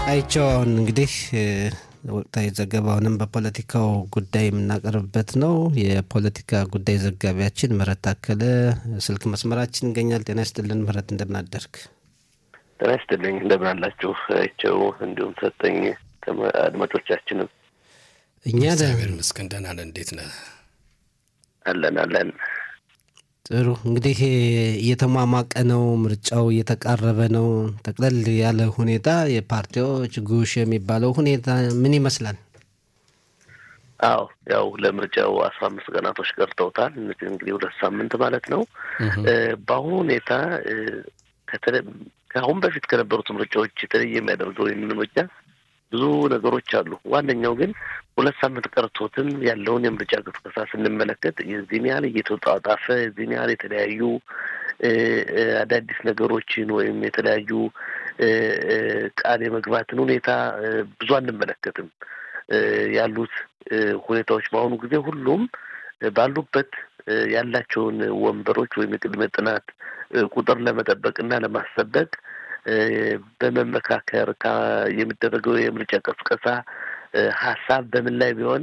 አይቸው አሁን እንግዲህ ወቅታዊ ዘገባውንም በፖለቲካው ጉዳይ የምናቀርብበት ነው። የፖለቲካ ጉዳይ ዘጋቢያችን ምህረት ታከለ ስልክ መስመራችን ይገኛል። ጤና ይስጥልን ምህረት፣ እንደምናደርግ ጤና ይስጥልኝ። እንደምን አላችሁ አይቸው፣ እንዲሁም ሰጠኝ አድማጮቻችንም እኛ እግዚአብሔር ይመስገን ደህና ነን። እንዴት ነህ? አለን አለን። ጥሩ እንግዲህ እየተሟሟቀ ነው፣ ምርጫው እየተቃረበ ነው። ጠቅለል ያለ ሁኔታ የፓርቲዎች ጉሽ የሚባለው ሁኔታ ምን ይመስላል? አዎ ያው ለምርጫው አስራ አምስት ቀናቶች ቀርተውታል። እነዚህ እንግዲህ ሁለት ሳምንት ማለት ነው። በአሁኑ ሁኔታ ከአሁን በፊት ከነበሩት ምርጫዎች የተለየ የሚያደርገው ይህንን ምርጫ ብዙ ነገሮች አሉ። ዋነኛው ግን ሁለት ሳምንት ቀርቶትም ያለውን የምርጫ ቅስቀሳ ስንመለከት የዚህን ያህል እየተጣጣፈ የዚህን ያህል የተለያዩ አዳዲስ ነገሮችን ወይም የተለያዩ ቃል የመግባትን ሁኔታ ብዙ አንመለከትም። ያሉት ሁኔታዎች በአሁኑ ጊዜ ሁሉም ባሉበት ያላቸውን ወንበሮች ወይም የቅድመ ጥናት ቁጥር ለመጠበቅ እና ለማስጠበቅ በመመካከር የሚደረገው የምርጫ ቀስቀሳ ሀሳብ በምን ላይ ቢሆን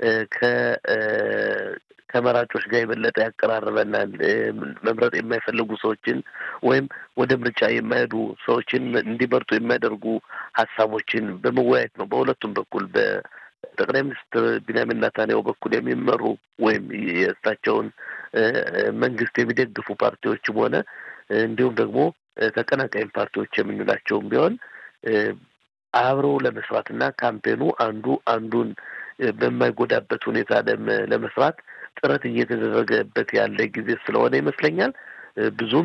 ከመራጮች ጋር የበለጠ ያቀራርበናል፣ መምረጥ የማይፈልጉ ሰዎችን ወይም ወደ ምርጫ የማይሄዱ ሰዎችን እንዲመርጡ የሚያደርጉ ሀሳቦችን በመወያየት ነው። በሁለቱም በኩል በጠቅላይ ሚኒስትር ቢንያሚን ኔታንያሁ በኩል የሚመሩ ወይም የእሳቸውን መንግስት የሚደግፉ ፓርቲዎችም ሆነ እንዲሁም ደግሞ ተቀናቃኝ ፓርቲዎች የምንላቸውም ቢሆን አብረው ለመስራትና ካምፔኑ አንዱ አንዱን በማይጎዳበት ሁኔታ ለመስራት ጥረት እየተደረገበት ያለ ጊዜ ስለሆነ ይመስለኛል ብዙም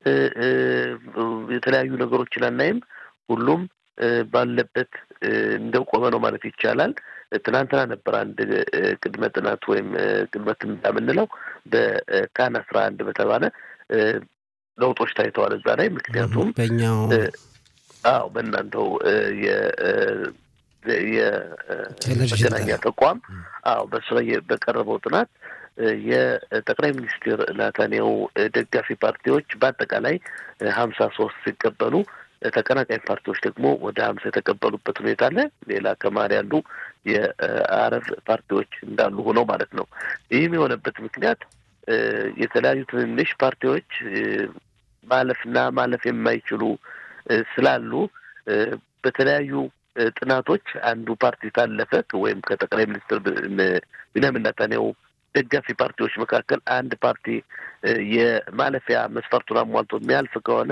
የተለያዩ ነገሮችን አናይም። ሁሉም ባለበት እንደቆመ ነው ማለት ይቻላል። ትናንትና ነበር አንድ ቅድመ ጥናት ወይም ቅድመ ትንበያ የምንለው በካን አስራ አንድ በተባለ ለውጦች ታይተዋል እዛ ላይ ምክንያቱም በኛው አዎ በእናንተው የመገናኛ ተቋም አዎ በሱ ላይ በቀረበው ጥናት የጠቅላይ ሚኒስትር ናታንያሁ ደጋፊ ፓርቲዎች በአጠቃላይ ሀምሳ ሶስት ሲቀበሉ ተቀናቃኝ ፓርቲዎች ደግሞ ወደ ሀምሳ የተቀበሉበት ሁኔታ አለ። ሌላ ከመሀል ያሉ የአረብ ፓርቲዎች እንዳሉ ሆነው ማለት ነው። ይህም የሆነበት ምክንያት የተለያዩ ትንንሽ ፓርቲዎች ማለፍና ማለፍ የማይችሉ ስላሉ በተለያዩ ጥናቶች አንዱ ፓርቲ ታለፈ ወይም ከጠቅላይ ሚኒስትር ቢንያሚን ኔታንያሁ ደጋፊ ፓርቲዎች መካከል አንድ ፓርቲ የማለፊያ መስፈርቱን አሟልቶ የሚያልፍ ከሆነ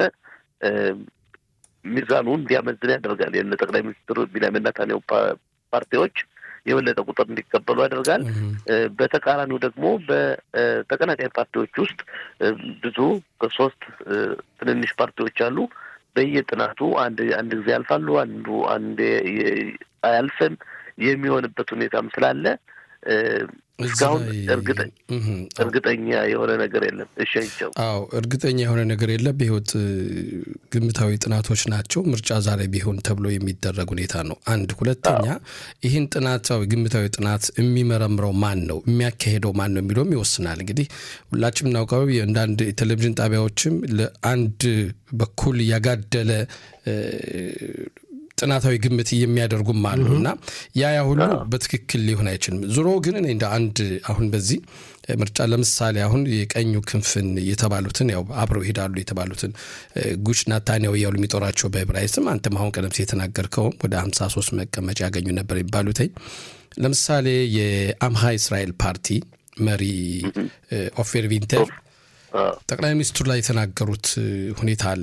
ሚዛኑ እንዲያመዝን ያደርጋል። የነ ጠቅላይ ሚኒስትር ቢንያሚን ኔታንያሁ ፓርቲዎች የበለጠ ቁጥር እንዲቀበሉ ያደርጋል። በተቃራኒው ደግሞ በተቀናቃኝ ፓርቲዎች ውስጥ ብዙ ሶስት ትንንሽ ፓርቲዎች አሉ። በየጥናቱ አንድ አንድ ጊዜ ያልፋሉ፣ አንዱ አንድ አያልፍም የሚሆንበት ሁኔታም ስላለ እስካሁን እርግጠኛ የሆነ ነገር የለም። እሺ አይቸው አዎ፣ እርግጠኛ የሆነ ነገር የለም። በህይወት ግምታዊ ጥናቶች ናቸው። ምርጫ ዛሬ ቢሆን ተብሎ የሚደረግ ሁኔታ ነው። አንድ ሁለተኛ፣ ይህን ጥናታዊ ግምታዊ ጥናት የሚመረምረው ማን ነው፣ የሚያካሄደው ማን ነው የሚለውም ይወስናል። እንግዲህ ሁላችንም እናውቀው አንዳንድ የቴሌቪዥን ጣቢያዎችም ለአንድ በኩል ያጋደለ ጥናታዊ ግምት የሚያደርጉም አሉ እና ያ ያ ሁሉ በትክክል ሊሆን አይችልም። ዞሮ ግን እኔ እንደ አንድ አሁን በዚህ ምርጫ ለምሳሌ አሁን የቀኙ ክንፍን የተባሉትን ያው አብረው ይሄዳሉ የተባሉትን ጉሽ ናታንያሁ እያሉ የሚጦራቸው በዕብራይስጥም አንተም አሁን ቀደም ሲል የተናገርከውም ወደ 53 መቀመጫ ያገኙ ነበር የሚባሉትኝ ለምሳሌ የአምሃ እስራኤል ፓርቲ መሪ ኦፌር ቪንተር ጠቅላይ ሚኒስትሩ ላይ የተናገሩት ሁኔታ አለ።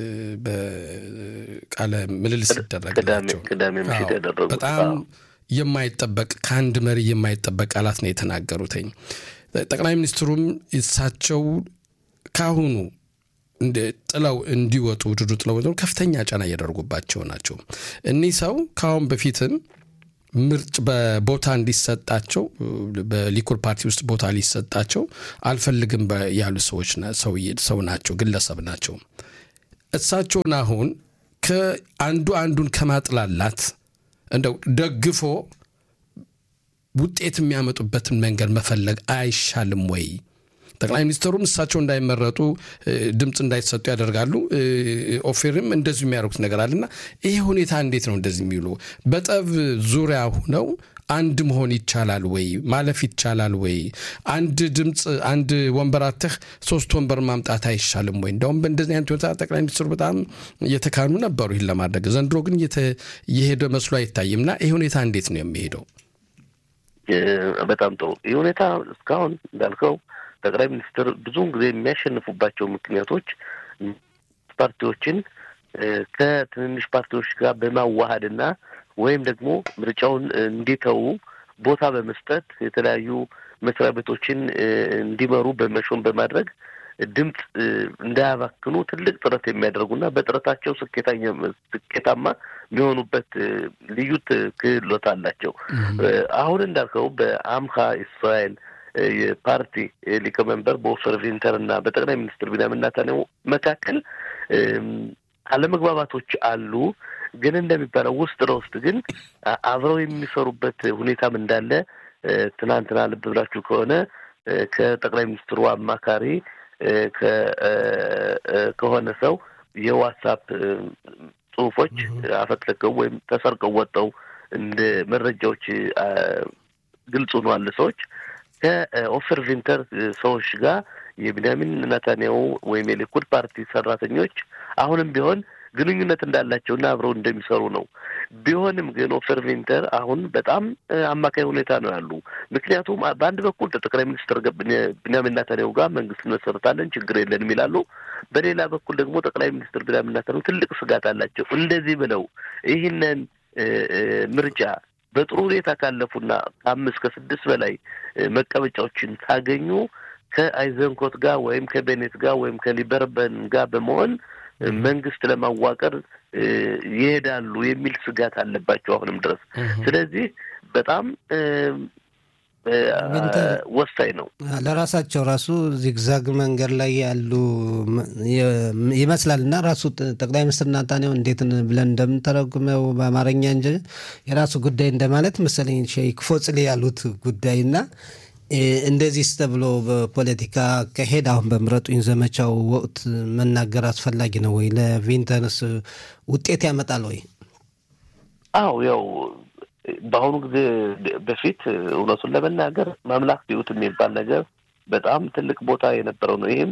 በቃለ ምልልስ ሲደረግላቸው በጣም የማይጠበቅ ከአንድ መሪ የማይጠበቅ ቃላት ነው የተናገሩትኝ። ጠቅላይ ሚኒስትሩም እሳቸው ካሁኑ ጥለው እንዲወጡ ውድዱ ጥለው ከፍተኛ ጫና እያደረጉባቸው ናቸው። እኒህ ሰው ከአሁን በፊትም ምርጭ በቦታ እንዲሰጣቸው በሊኩድ ፓርቲ ውስጥ ቦታ ሊሰጣቸው አልፈልግም ያሉ ሰዎች ሰው ናቸው፣ ግለሰብ ናቸው። እሳቸውን አሁን ከአንዱ አንዱን ከማጥላላት እንደው ደግፎ ውጤት የሚያመጡበትን መንገድ መፈለግ አይሻልም ወይ? ጠቅላይ ሚኒስትሩም እሳቸው እንዳይመረጡ ድምፅ እንዳይሰጡ ያደርጋሉ። ኦፌርም እንደዚሁ የሚያደርጉት ነገር አለና ይሄ ሁኔታ እንዴት ነው እንደዚህ የሚውሉ በጠብ ዙሪያ ሁነው አንድ መሆን ይቻላል ወይ? ማለፍ ይቻላል ወይ? አንድ ድምፅ አንድ ወንበር አተህ ሶስት ወንበር ማምጣት አይሻልም ወይ? እንዲያውም በእንደዚህ አይነት ሁኔታ ጠቅላይ ሚኒስትሩ በጣም እየተካኑ ነበሩ ይህን ለማድረግ ዘንድሮ ግን እየሄደ መስሎ አይታይም። እና ይህ ሁኔታ እንዴት ነው የሚሄደው? በጣም ጥሩ። ይህ ሁኔታ እስካሁን እንዳልከው ጠቅላይ ሚኒስትር ብዙውን ጊዜ የሚያሸንፉባቸው ምክንያቶች ፓርቲዎችን ከትንንሽ ፓርቲዎች ጋር በማዋሃድና ወይም ደግሞ ምርጫውን እንዲተዉ ቦታ በመስጠት የተለያዩ መስሪያ ቤቶችን እንዲመሩ በመሾን በማድረግ ድምፅ እንዳያባክኑ ትልቅ ጥረት የሚያደርጉና በጥረታቸው ስኬታማ የሚሆኑበት ልዩ ክህሎት አላቸው። አሁን እንዳልከው በአምሃ እስራኤል የፓርቲ ሊቀመንበር በኦፈር ቪንተር እና በጠቅላይ ሚኒስትር ቢንያሚን ኔታንያሁ መካከል አለመግባባቶች አሉ። ግን እንደሚባለው ውስጥ ለውስጥ ግን አብረው የሚሰሩበት ሁኔታም እንዳለ ትናንትና ልብ ብላችሁ ከሆነ ከጠቅላይ ሚኒስትሩ አማካሪ ከሆነ ሰው የዋትሳፕ ጽሁፎች አፈትልከው ወይም ተሰርቀው ወጠው እንደ መረጃዎች ግልጽ ሆኗል። ሰዎች ከኦፈር ቪንተር ሰዎች ጋር የቢንያሚን ኔታንያሁ ወይም የሊኩድ ፓርቲ ሰራተኞች አሁንም ቢሆን ግንኙነት እንዳላቸውና አብረው እንደሚሰሩ ነው። ቢሆንም ግን ኦፈር ቪንተር አሁን በጣም አማካይ ሁኔታ ነው ያሉ። ምክንያቱም በአንድ በኩል ጠቅላይ ሚኒስትር ቢንያሚን ኔታንያሁ ጋር መንግስት እንመሰርታለን ችግር የለንም ይላሉ። በሌላ በኩል ደግሞ ጠቅላይ ሚኒስትር ቢንያሚን ኔታንያሁ ትልቅ ስጋት አላቸው። እንደዚህ ብለው ይህንን ምርጫ በጥሩ ሁኔታ ካለፉና ከአምስት ከስድስት በላይ መቀመጫዎችን ካገኙ ከአይዘንኮት ጋር ወይም ከቤኔት ጋር ወይም ከሊበርበን ጋር በመሆን መንግስት ለማዋቀር ይሄዳሉ የሚል ስጋት አለባቸው አሁንም ድረስ። ስለዚህ በጣም ወሳኝ ነው። ለራሳቸው ራሱ ዚግዛግ መንገድ ላይ ያሉ ይመስላል እና ራሱ ጠቅላይ ሚኒስትር ናታንያሁ እንዴት ብለን እንደምንተረጉመው በአማርኛ እንጂ የራሱ ጉዳይ እንደማለት መሰለኝ ሼክ ፎጽሌ ያሉት ጉዳይ እና እንደዚህ ተብሎ በፖለቲካ አካሄድ አሁን በምረጡኝ ዘመቻው ወቅት መናገር አስፈላጊ ነው ወይ? ለቪንተንስ ውጤት ያመጣል ወይ? አዎ ያው በአሁኑ ጊዜ በፊት እውነቱን ለመናገር ማምላክ ቢዩት የሚባል ነገር በጣም ትልቅ ቦታ የነበረው ነው። ይህም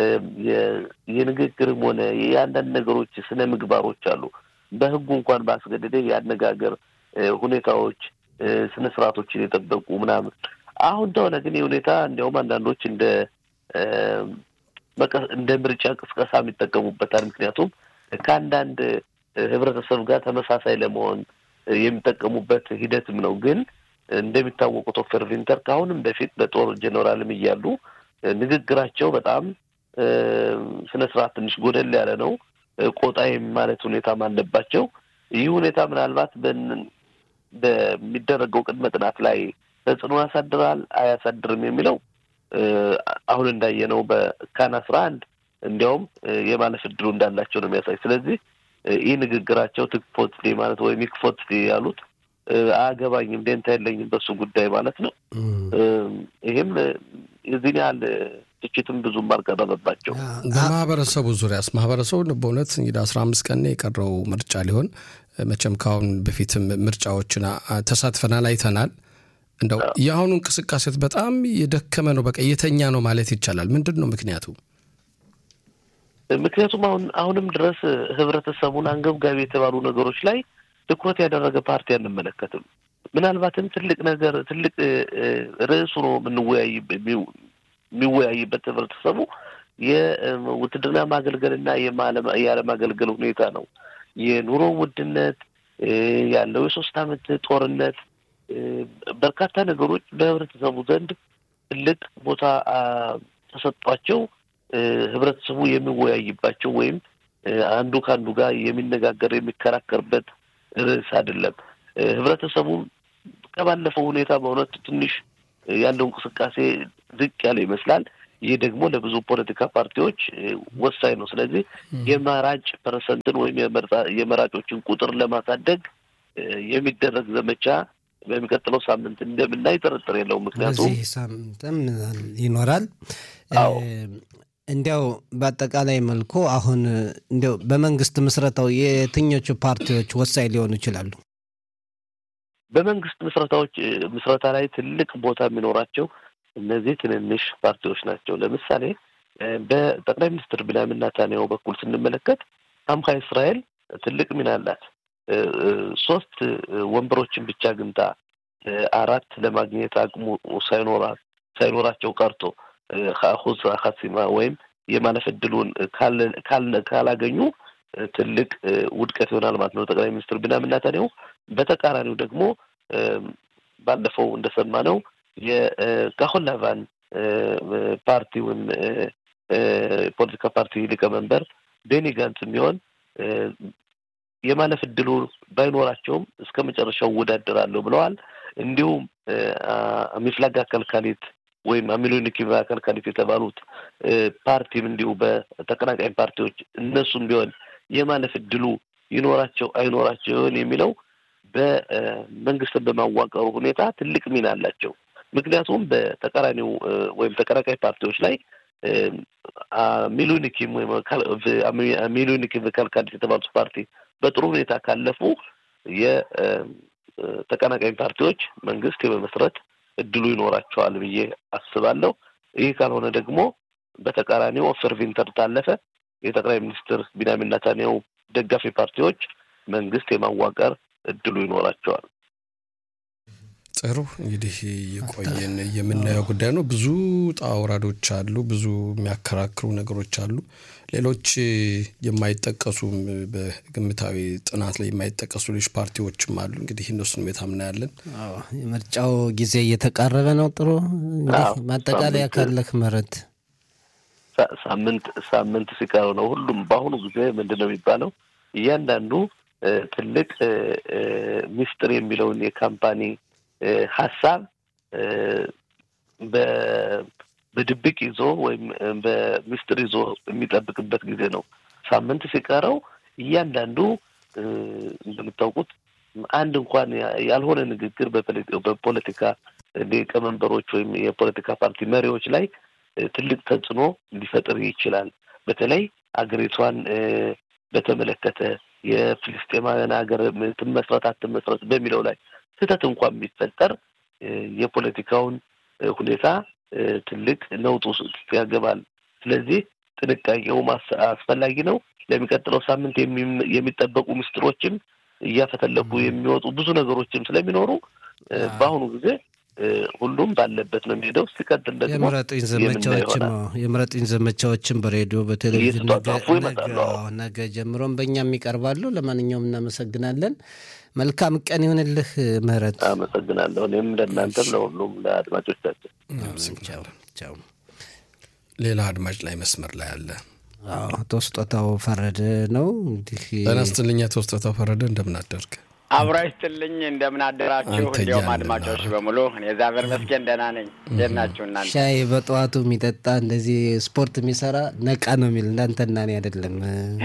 የንግግርም ሆነ የአንዳንድ ነገሮች ስነ ምግባሮች አሉ። በህጉ እንኳን ባስገደደ የአነጋገር ሁኔታዎች ስነ ስርዓቶችን የጠበቁ ምናምን አሁን እንደሆነ ግን የሁኔታ እንዲያውም አንዳንዶች እንደ እንደ ምርጫ ቅስቀሳ የሚጠቀሙበታል። ምክንያቱም ከአንዳንድ ህብረተሰብ ጋር ተመሳሳይ ለመሆን የሚጠቀሙበት ሂደትም ነው። ግን እንደሚታወቁት ኦፈር ቪንተር ከአሁንም በፊት በጦር ጀኔራልም እያሉ ንግግራቸው በጣም ስነ ስርዓት ትንሽ ጎደል ያለ ነው። ቆጣ ማለት ሁኔታም አለባቸው። ይህ ሁኔታ ምናልባት በሚደረገው ቅድመ ጥናት ላይ ተጽዕኖ ያሳድራል አያሳድርም የሚለው አሁን እንዳየነው በካን አስራ አንድ እንዲያውም የማለፍ እድሉ እንዳላቸው ነው የሚያሳይ። ስለዚህ ይህ ንግግራቸው ትክፎት ማለት ወይም ይክፎት ያሉት አያገባኝም፣ ደንታ የለኝም በሱ ጉዳይ ማለት ነው። ይህም የዚህን ያህል ትችትም ብዙም አልቀረበባቸው። በማህበረሰቡ ዙሪያስ ማህበረሰቡ በእውነት እንግዲህ አስራ አምስት ቀን የቀረው ምርጫ ሊሆን መቼም ከአሁን በፊትም ምርጫዎችን ተሳትፈናል አይተናል። እንደው የአሁኑ እንቅስቃሴት በጣም የደከመ ነው፣ በቃ የተኛ ነው ማለት ይቻላል። ምንድን ነው ምክንያቱ? ምክንያቱም አሁን አሁንም ድረስ ህብረተሰቡን አንገብጋቢ የተባሉ ነገሮች ላይ ትኩረት ያደረገ ፓርቲ አንመለከትም። ምናልባትም ትልቅ ነገር ትልቅ ርዕሱ ነው የሚወያይበት ህብረተሰቡ የውትድርና ማገልገልና የአለማገልገል ሁኔታ ነው። የኑሮ ውድነት ያለው የሶስት አመት ጦርነት በርካታ ነገሮች በህብረተሰቡ ዘንድ ትልቅ ቦታ ተሰጧቸው ህብረተሰቡ የሚወያይባቸው ወይም አንዱ ከአንዱ ጋር የሚነጋገር የሚከራከርበት ርዕስ አይደለም። ህብረተሰቡ ከባለፈው ሁኔታ በእውነት ትንሽ ያለው እንቅስቃሴ ዝቅ ያለ ይመስላል። ይህ ደግሞ ለብዙ ፖለቲካ ፓርቲዎች ወሳኝ ነው። ስለዚህ የመራጭ ፐርሰንትን ወይም የመራጮችን ቁጥር ለማሳደግ የሚደረግ ዘመቻ በሚቀጥለው ሳምንት እንደምናይ ጥርጥር የለውም። ምክንያቱም በዚህ ሳምንትም ይኖራል። እንዲያው በአጠቃላይ መልኩ አሁን እንዲያው በመንግስት ምስረታው የትኞቹ ፓርቲዎች ወሳኝ ሊሆኑ ይችላሉ? በመንግስት ምስረታዎች ምስረታ ላይ ትልቅ ቦታ የሚኖራቸው እነዚህ ትንንሽ ፓርቲዎች ናቸው። ለምሳሌ በጠቅላይ ሚኒስትር ቢንያሚን ኔታንያሁ በኩል ስንመለከት አምሃ እስራኤል ትልቅ ሚና አላት። ሶስት ወንበሮችን ብቻ ግንታ አራት ለማግኘት አቅሙ ሳይኖራት ሳይኖራቸው ቀርቶ ሁዝ ሀሲማ ወይም የማለፍ እድሉን ካላገኙ ትልቅ ውድቀት ይሆናል ማለት ነው ጠቅላይ ሚኒስትር ቢንያሚን ኔታንያሁ። በተቃራኒው ደግሞ ባለፈው እንደሰማነው የካሆን ላቫን ፓርቲ ወይም ፖለቲካ ፓርቲ ሊቀመንበር ቤኒ ጋንት የሚሆን የማለፍ እድሉ ባይኖራቸውም እስከ መጨረሻው እወዳደራለሁ ብለዋል። እንዲሁም ሚፍላጋ ከልካሊት ወይም አሚሎኒኪቫ ከልካሊት የተባሉት ፓርቲም እንዲሁ በተቀናቃኝ ፓርቲዎች እነሱም ቢሆን የማለፍ እድሉ ይኖራቸው አይኖራቸው ይሆን የሚለው በመንግስትን በማዋቀሩ ሁኔታ ትልቅ ሚና አላቸው። ምክንያቱም በተቃራኒው ወይም ተቀናቃኝ ፓርቲዎች ላይ ሚሉኒኪም ወይም ሚሉኒኪም ከልካሊት የተባሉት ፓርቲ በጥሩ ሁኔታ ካለፉ የተቀናቃኝ ፓርቲዎች መንግስት የመመስረት እድሉ ይኖራቸዋል ብዬ አስባለሁ። ይህ ካልሆነ ደግሞ በተቃራኒው ኦፈር ቪንተር ታለፈ የጠቅላይ ሚኒስትር ቢንያሚን ኔታንያሁ ደጋፊ ፓርቲዎች መንግስት የማዋቀር እድሉ ይኖራቸዋል። ጥሩ እንግዲህ የቆየን የምናየው ጉዳይ ነው። ብዙ ጣውራዶች አሉ፣ ብዙ የሚያከራክሩ ነገሮች አሉ። ሌሎች የማይጠቀሱም በግምታዊ ጥናት ላይ የማይጠቀሱ ሌሎች ፓርቲዎችም አሉ። እንግዲህ እነሱን ቤታ ምናያለን። የምርጫው ጊዜ እየተቃረበ ነው። ጥሩ እንግዲህ ማጠቃለያ ካለህ ምህረት ሳምንት ሳምንት ሲቀረው ነው ሁሉም በአሁኑ ጊዜ ምንድን ነው የሚባለው እያንዳንዱ ትልቅ ሚስጥር የሚለውን የካምፓኒ ሀሳብ በድብቅ ይዞ ወይም በሚስጥር ይዞ የሚጠብቅበት ጊዜ ነው። ሳምንት ሲቀረው እያንዳንዱ እንደምታውቁት አንድ እንኳን ያልሆነ ንግግር በፖለቲካ ሊቀመንበሮች ወይም የፖለቲካ ፓርቲ መሪዎች ላይ ትልቅ ተጽዕኖ ሊፈጥር ይችላል። በተለይ አገሪቷን በተመለከተ የፍልስጤማውያን ሀገር ትመስረት አትመስረት በሚለው ላይ ስህተት እንኳን ቢፈጠር የፖለቲካውን ሁኔታ ትልቅ ለውጥ ውስጥ ያገባል። ስለዚህ ጥንቃቄው አስፈላጊ ነው። ለሚቀጥለው ሳምንት የሚጠበቁ ምስጢሮችም እያፈተለኩ የሚወጡ ብዙ ነገሮችም ስለሚኖሩ በአሁኑ ጊዜ ሁሉም ባለበት ነው የሚሄደው። ሲቀጥል ደግሞ የምረጡኝ ዘመቻዎችም የምረጡኝ ዘመቻዎችም በሬዲዮ በቴሌቪዥን ነገ ጀምሮም በእኛም ይቀርባሉ። ለማንኛውም እናመሰግናለን። መልካም ቀን ይሁንልህ ምህረት። አመሰግናለሁ። እኔም ለእናንተም ለሁሉም ለአድማጮቻችን ቻው። ሌላ አድማጭ ላይ መስመር ላይ አለ። አቶ ስጦታው ፈረደ ነው እንግዲህ ጤና ይስጥልኝ አቶ ስጦታው ፈረደ እንደምን አደርግ? አብሮ ይስጥልኝ እንደምን አደራችሁ? እንዲሁም አድማጮች በሙሉ እኔ እግዚአብሔር ይመስገን ደህና ነኝ። እንዴት ናችሁ እናንተ? ሻይ በጠዋቱ የሚጠጣ እንደዚህ ስፖርት የሚሰራ ነቃ ነው የሚል እንዳንተና እኔ አይደለም።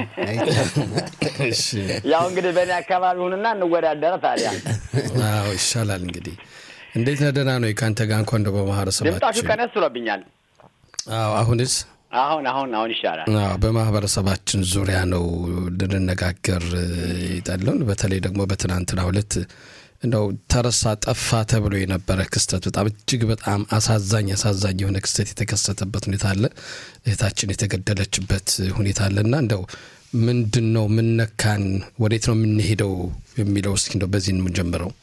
ያው እንግዲህ በእኔ አካባቢ ሁንና እንወዳደረ ታዲያ። አዎ ይሻላል እንግዲህ። እንዴት ነህ? ደህና ነው ከአንተ ጋር እንኳ እንደ በማህበረሰባችን ድምጣችሁ ቀነስ ብሎብኛል። አዎ አሁንስ አሁን አሁን አሁን ይሻላል። በማህበረሰባችን ዙሪያ ነው ልንነጋገር የጠለውን በተለይ ደግሞ በትናንትናው ዕለት እንደው ተረሳ ጠፋ ተብሎ የነበረ ክስተት በጣም እጅግ በጣም አሳዛኝ አሳዛኝ የሆነ ክስተት የተከሰተበት ሁኔታ አለ። እህታችን የተገደለችበት ሁኔታ አለና እንደው ምንድን ነው ምነካን፣ ወዴት ነው የምንሄደው የሚለው እስኪ እንደው በዚህ የምንጀምረው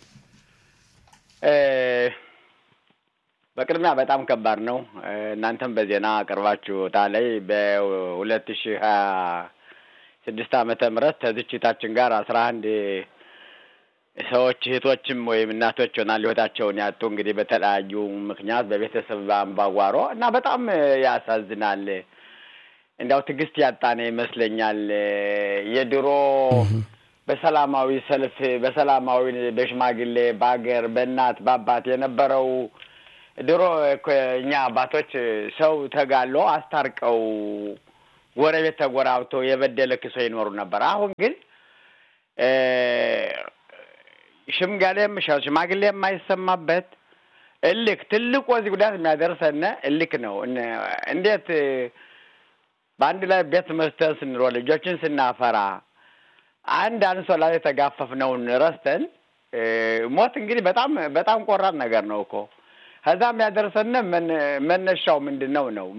በቅድሚያ በጣም ከባድ ነው። እናንተም በዜና አቅርባችሁታ ላይ በሁለት ሺህ ሀያ ስድስት ዓመተ ምህረት ከዝችታችን ጋር አስራ አንድ ሰዎች እህቶችም ወይም እናቶች ይሆናል ህይወታቸውን ያጡ እንግዲህ በተለያዩ ምክንያት በቤተሰብ አምባጓሮ እና በጣም ያሳዝናል። እንዲያው ትዕግስት ያጣነ ይመስለኛል። የድሮ በሰላማዊ ሰልፍ በሰላማዊ በሽማግሌ በሀገር በእናት በአባት የነበረው ድሮ እኛ አባቶች ሰው ተጋሎ አስታርቀው ጎረቤት ተጎራብቶ የበደለ ክሶ ይኖሩ ነበር። አሁን ግን ሽምገሌም ሽማግሌ የማይሰማበት እልክ ትልቁ ወዚህ ጉዳት የሚያደርሰን እልክ ነው። እንዴት በአንድ ላይ ቤት መስተን ስንሮ ልጆችን ስናፈራ አንድ አንሶላ ላይ የተጋፈፍነውን ረስተን ሞት እንግዲህ በጣም በጣም ቆራጥ ነገር ነው እኮ ከዛ የሚያደርሰን መነሻው ምንድን ነው ነው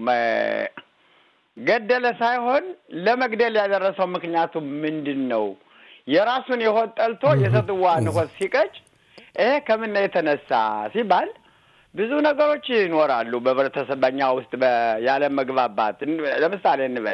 ገደለ ሳይሆን ለመግደል ያደረሰው ምክንያቱ ምንድን ነው? የራሱን የሆድ ጠልቶ የሰትዋን ሆድ ሲቀጭ ይሄ ከምን የተነሳ ሲባል ብዙ ነገሮች ይኖራሉ በህብረተሰብ በኛ ውስጥ ያለ መግባባት። ለምሳሌ እንበል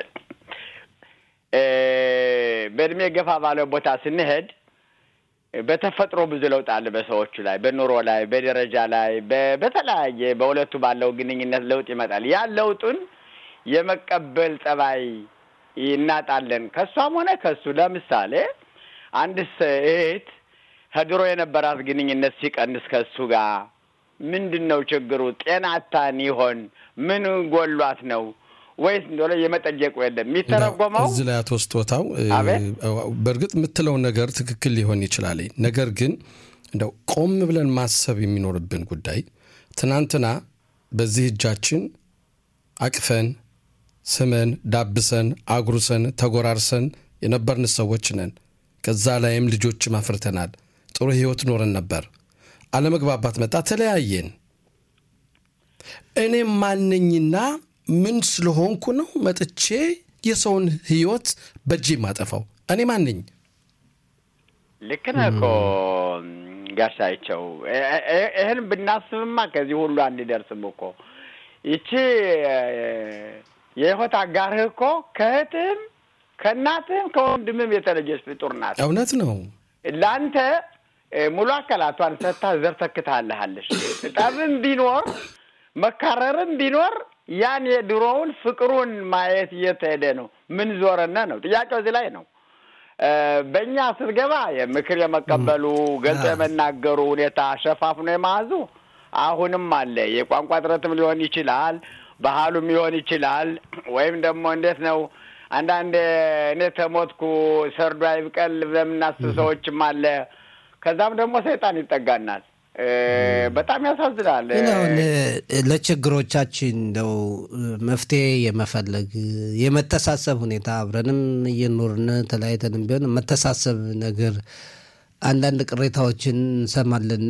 በእድሜ ገፋ ባለ ቦታ ስንሄድ በተፈጥሮ ብዙ ለውጥ አለ በሰዎቹ ላይ፣ በኑሮ ላይ፣ በደረጃ ላይ፣ በተለያየ በሁለቱ ባለው ግንኙነት ለውጥ ይመጣል። ያን ለውጡን የመቀበል ጸባይ እናጣለን ከእሷም ሆነ ከሱ። ለምሳሌ አንድ እህት ከድሮ የነበራት ግንኙነት ሲቀንስ ከሱ ጋር ምንድን ነው ችግሩ? ጤናታን ይሆን? ምን ጎሏት ነው ወይስ እንደሆነ የመጠየቁ የለም የሚተረጎመው እዚህ ላይ አቶ ስጦታው በእርግጥ የምትለውን ነገር ትክክል ሊሆን ይችላል። ነገር ግን እንደው ቆም ብለን ማሰብ የሚኖርብን ጉዳይ ትናንትና በዚህ እጃችን አቅፈን ስመን ዳብሰን አጉርሰን ተጎራርሰን የነበርን ሰዎች ነን። ከዛ ላይም ልጆችም አፍርተናል። ጥሩ ህይወት ኖረን ነበር። አለመግባባት መጣ፣ ተለያየን። እኔም ማነኝና ምን ስለሆንኩ ነው መጥቼ የሰውን ህይወት በእጄ የማጠፋው? እኔ ማነኝ? ልክ ነህ እኮ ጋሻቸው። ይህን ብናስብማ ከዚህ ሁሉ አንደርስም እኮ ይቺ የህይወት አጋርህ እኮ ከእህትህም ከእናትህም ከወንድምም የተለየች ፍጡር ናት። እውነት ነው። ለአንተ ሙሉ አካላቷን ሰጥታ ዘር ተክታለሃለች። ጠብም ቢኖር መካረርም ቢኖር ያን የድሮውን ፍቅሩን ማየት እየተሄደ ነው። ምን ዞረነ ነው ጥያቄው እዚህ ላይ ነው። በእኛ ስትገባ የምክር የመቀበሉ ገልጾ የመናገሩ ሁኔታ ሸፋፍኖ የመያዙ አሁንም አለ። የቋንቋ ጥረትም ሊሆን ይችላል፣ ባህሉም ሊሆን ይችላል። ወይም ደግሞ እንዴት ነው አንዳንድ እኔ ተሞትኩ ሰርዶ አይብቀል ለምናስብ ሰዎችም አለ። ከዛም ደግሞ ሰይጣን ይጠጋናል። በጣም ያሳዝናል። አሁን ለችግሮቻችን እንደው መፍትሄ የመፈለግ የመተሳሰብ ሁኔታ አብረንም እየኖርን ተለያይተንም ቢሆን መተሳሰብ ነገር አንዳንድ ቅሬታዎችን እንሰማለንና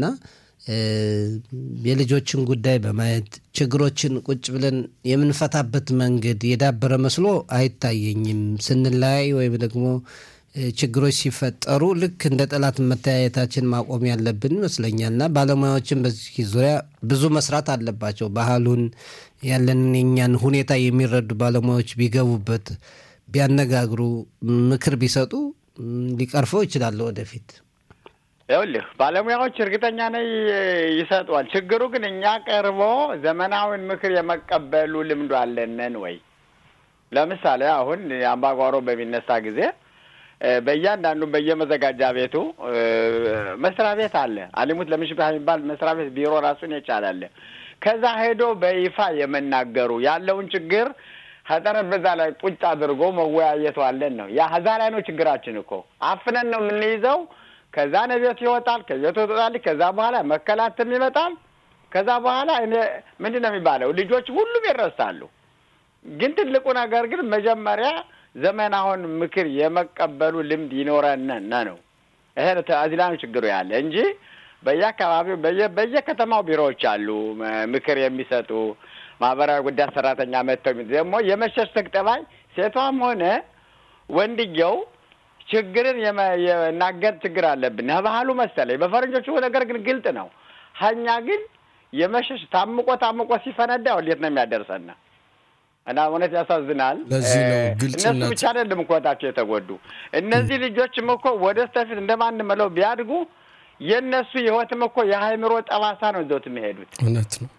የልጆችን ጉዳይ በማየት ችግሮችን ቁጭ ብለን የምንፈታበት መንገድ የዳበረ መስሎ አይታየኝም። ስንለያይ ወይም ደግሞ ችግሮች ሲፈጠሩ ልክ እንደ ጠላት መተያየታችን ማቆም ያለብን ይመስለኛል እና ባለሙያዎችን በዚህ ዙሪያ ብዙ መስራት አለባቸው። ባህሉን ያለንን የኛን ሁኔታ የሚረዱ ባለሙያዎች ቢገቡበት፣ ቢያነጋግሩ፣ ምክር ቢሰጡ ሊቀርፈው ይችላል ወደፊት። ይኸውልህ ባለሙያዎች እርግጠኛ ነኝ ይሰጧል። ችግሩ ግን እኛ ቀርቦ ዘመናዊን ምክር የመቀበሉ ልምዱ አለንን ወይ? ለምሳሌ አሁን አምባጓሮ በሚነሳ ጊዜ በእያንዳንዱ በየመዘጋጃ ቤቱ መስሪያ ቤት አለ። አሊሙት ለምሽባህ የሚባል መስሪያ ቤት ቢሮ ራሱን የቻላለ ከዛ ሄዶ በይፋ የመናገሩ ያለውን ችግር ከጠረጴዛ ላይ ቁጭ አድርጎ መወያየቱ አለን ነው። ያ ከዛ ላይ ነው ችግራችን እኮ አፍነን ነው የምንይዘው። ከዛ ነቤቱ ይወጣል፣ ከቤቱ ትወጣለች። ከዛ በኋላ መከላትም ይመጣል። ከዛ በኋላ እኔ ምንድን ነው የሚባለው ልጆች ሁሉም ይረሳሉ። ግን ትልቁ ነገር ግን መጀመሪያ ዘመናውን ምክር የመቀበሉ ልምድ ይኖረን ነው። ይሄ እዚህ ላይ ነው ችግሩ ያለ እንጂ በየአካባቢው በየከተማው ቢሮዎች አሉ ምክር የሚሰጡ ማህበራዊ ጉዳይ ሰራተኛ መጥተው ደግሞ የመሸሽተግ ጠባይ ሴቷም ሆነ ወንድየው ችግርን የናገር ችግር አለብን ባህሉ መሰለኝ። በፈረንጆቹ ነገር ግን ግልጥ ነው። ሀኛ ግን የመሸሽ ታምቆ ታምቆ ሲፈነዳ ወዴት ነው የሚያደርሰን? እና እውነት ያሳዝናል። ለዚህ ነው እነሱ ግልጽነት ብቻ አይደለም እኮ ህይወታቸው የተጎዱ እነዚህ ልጆችም እኮ ወደ ስተፊት እንደማን መለው ቢያድጉ የእነሱ የህይወትም እኮ የሀይምሮ ጠባሳ ነው ይዘውት የሚሄዱት። እውነት ነው።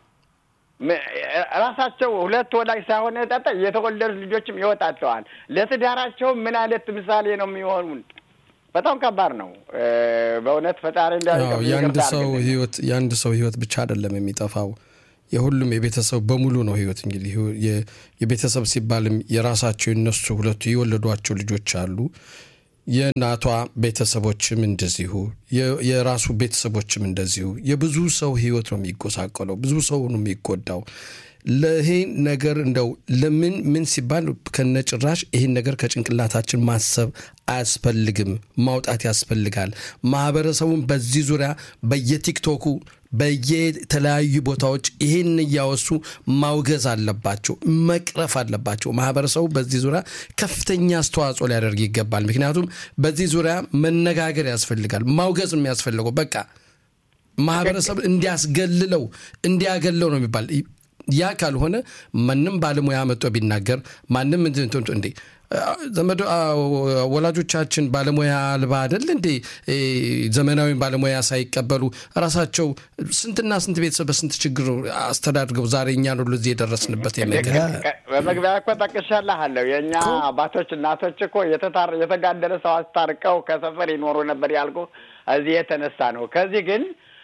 ራሳቸው ሁለት ወላጅ ሳይሆን ጠጠ የተወለዱት ልጆችም ይወጣቸዋል። ለትዳራቸው ምን አይነት ምሳሌ ነው የሚሆኑን? በጣም ከባድ ነው በእውነት ፈጣሪ አዎ የአንድ ሰው ህይወት የአንድ ሰው ህይወት ብቻ አይደለም የሚጠፋው የሁሉም የቤተሰብ በሙሉ ነው ህይወት። እንግዲህ የ- የቤተሰብ ሲባልም የራሳቸው የነሱ ሁለቱ የወለዷቸው ልጆች አሉ። የእናቷ ቤተሰቦችም እንደዚሁ የራሱ ቤተሰቦችም እንደዚሁ የብዙ ሰው ህይወት ነው የሚጎሳቆለው። ብዙ ሰው ነው የሚጎዳው። ለይሄ ነገር እንደው ለምን ምን ሲባል ከነጭራሽ ይህን ነገር ከጭንቅላታችን ማሰብ አያስፈልግም፣ ማውጣት ያስፈልጋል። ማህበረሰቡን በዚህ ዙሪያ በየቲክቶኩ በየተለያዩ ቦታዎች ይህን እያወሱ ማውገዝ አለባቸው፣ መቅረፍ አለባቸው። ማህበረሰቡ በዚህ ዙሪያ ከፍተኛ አስተዋጽኦ ሊያደርግ ይገባል። ምክንያቱም በዚህ ዙሪያ መነጋገር ያስፈልጋል። ማውገዝ የሚያስፈልገው በቃ ማህበረሰብ እንዲያስገልለው እንዲያገለው ነው የሚባል ያ ካልሆነ ማንም ባለሙያ መጥቶ ቢናገር ማንም እንዴ ዘመዶ ወላጆቻችን ባለሙያ አልባ አይደል እንዴ? ዘመናዊ ባለሙያ ሳይቀበሉ ራሳቸው ስንትና ስንት ቤተሰብ በስንት ችግር አስተዳድገው ዛሬ እኛን ሁሉ እዚህ የደረስንበት ነገር በመግቢያ እኮ ጠቅሻለሁ። የእኛ አባቶች እናቶች እኮ የተጋደለ ሰው አስታርቀው ከሰፈር ይኖሩ ነበር ያልኩ እዚህ የተነሳ ነው። ከዚህ ግን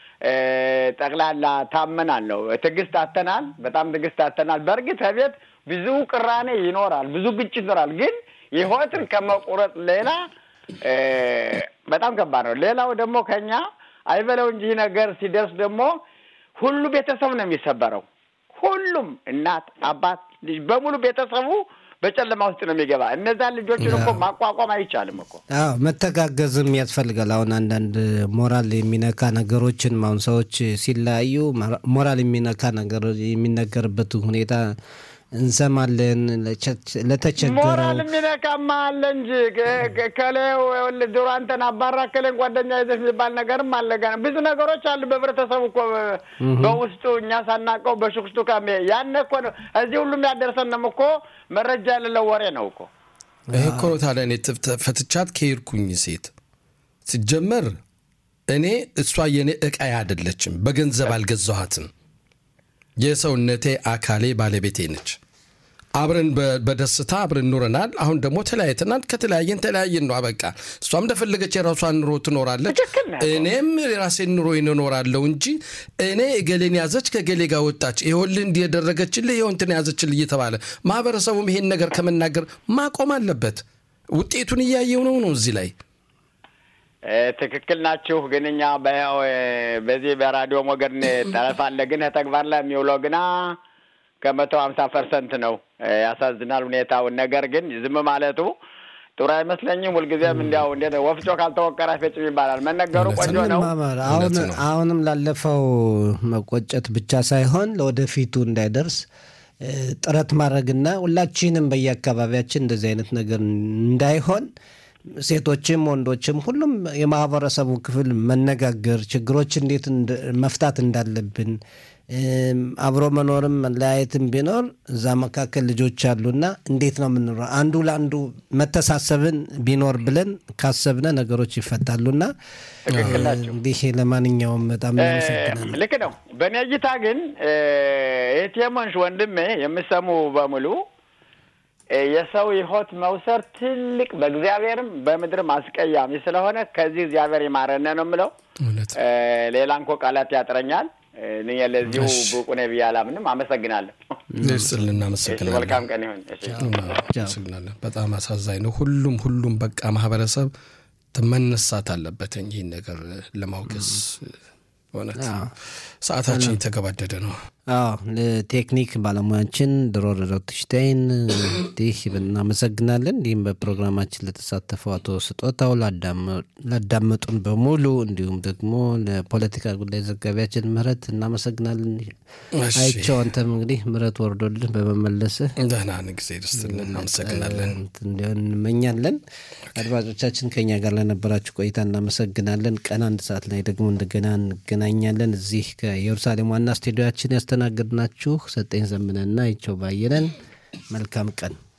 ጠቅላላ ታመናል ነው። ትዕግስት አተናል። በጣም ትዕግስት አተናል። በእርግጥ ቤት ብዙ ቅራኔ ይኖራል፣ ብዙ ግጭት ይኖራል። ግን ህይወትን ከመቁረጥ ሌላ በጣም ከባድ ነው። ሌላው ደግሞ ከኛ አይበለው እንጂ ነገር ሲደርስ ደግሞ ሁሉ ቤተሰብ ነው የሚሰበረው። ሁሉም እናት፣ አባት፣ ልጅ በሙሉ ቤተሰቡ በጨለማ ውስጥ ነው የሚገባ። እነዛን ልጆችን እኮ ማቋቋም አይቻልም እኮ። አዎ መተጋገዝም ያስፈልጋል። አሁን አንዳንድ ሞራል የሚነካ ነገሮችን አሁን ሰዎች ሲለያዩ ሞራል የሚነካ ነገር የሚነገርበት ሁኔታ እንሰማለን። ለተቸገረው ሞራል የሚነካማ አለ እንጂ ከሌው ድሮ አንተን አባራ ከሌን ጓደኛ ይዘሽ የሚባል ነገርም አለ። ገና ብዙ ነገሮች አሉ በህብረተሰቡ እኮ በውስጡ እኛ ሳናውቀው በሽኩሽቱ ካሜ ያነ እኮ ነው እዚህ ሁሉም ያደርሰንም እኮ መረጃ የሌለው ወሬ ነው እኮ። ይህ እኮ ነው ታዲያ እኔ ፈትቻት ከሄድኩኝ ሴት ሲጀመር እኔ እሷ የኔ እቃዬ አይደለችም። በገንዘብ አልገዛኋትም። የሰውነቴ አካሌ ባለቤቴ ነች። አብረን በደስታ አብረን ኑረናል። አሁን ደግሞ ተለያይተናል። ከተለያየን ተለያየን ነው በቃ። እሷም እንደፈለገች የራሷን ኑሮ ትኖራለች፣ እኔም የራሴን ኑሮ እኖራለሁ እንጂ እኔ እገሌን ያዘች ከገሌ ጋር ወጣች፣ ይኸውልህ እንዲህ ያደረገችልህ ይኸው እንትን ያዘችልህ እየተባለ ማህበረሰቡም ይሄን ነገር ከመናገር ማቆም አለበት። ውጤቱን እያየው ነው ነው እዚህ ላይ ትክክል ናችሁ። ግን እኛ በዚህ በራዲዮ ሞገድ ጠረፍ አለ፣ ግን ተግባር ላይ የሚውለው ግና ከመቶ ሀምሳ ፐርሰንት ነው። ያሳዝናል ሁኔታውን። ነገር ግን ዝም ማለቱ ጥሩ አይመስለኝም። ሁልጊዜም እንዲያው እንዴት ወፍጮ ካልተወቀረ አይፈጭም ይባላል። መነገሩ ቆንጆ ነው። አሁንም ላለፈው መቆጨት ብቻ ሳይሆን ለወደፊቱ እንዳይደርስ ጥረት ማድረግና ሁላችንም በየአካባቢያችን እንደዚህ አይነት ነገር እንዳይሆን ሴቶችም ወንዶችም ሁሉም የማህበረሰቡ ክፍል መነጋገር ችግሮች እንዴት መፍታት እንዳለብን አብሮ መኖርም መለያየትም ቢኖር እዛ መካከል ልጆች አሉና እንዴት ነው የምንኖረው? አንዱ ለአንዱ መተሳሰብን ቢኖር ብለን ካሰብነ ነገሮች ይፈታሉና እንዲህ ለማንኛውም በጣም እናመሰግናለን። ልክ ነው። በእኔ እይታ ግን ኤቴሞንሽ ወንድሜ የምሰሙ በሙሉ የሰው ሕይወት መውሰድ ትልቅ በእግዚአብሔርም በምድርም አስቀያሚ ስለሆነ ከዚህ እግዚአብሔር ይማረነ ነው የምለው። ሌላ እንኮ ቃላት ያጥረኛል። እኔ ለዚሁ ብቁ ነኝ ብዬ አላምንም። አመሰግናለሁ። ስል እናመሰግናለን። መልካም ቀን ይሁን። እናመሰግናለን። በጣም አሳዛኝ ነው። ሁሉም ሁሉም በቃ ማህበረሰብ መነሳት አለበት ይህን ነገር ለማውገዝ። እውነት ሰዓታችን የተገባደደ ነው። አዎ ለቴክኒክ ባለሙያችን ድሮ ሮትሽታይን እንዲህ እናመሰግናለን። እንዲሁም በፕሮግራማችን ለተሳተፈው አቶ ስጦታው ላዳመጡን በሙሉ እንዲሁም ደግሞ ለፖለቲካ ጉዳይ ዘጋቢያችን ምህረት እናመሰግናለን። አይቸው አንተም እንግዲህ ምህረት ወርዶልን በመመለስህ ደህና ጊዜ ደስትልን እናመሰግናለን እንዲሆን እንመኛለን። አድማጮቻችን ከኛ ጋር ለነበራችሁ ቆይታ እናመሰግናለን። ቀን አንድ ሰዓት ላይ ደግሞ እንደገና እንገናኛለን። እዚህ ከኢየሩሳሌም ዋና ስቱዲዮችን ያስተናገድናችሁ ሰጠኝ ዘምነና ይቸው ባየነን። መልካም ቀን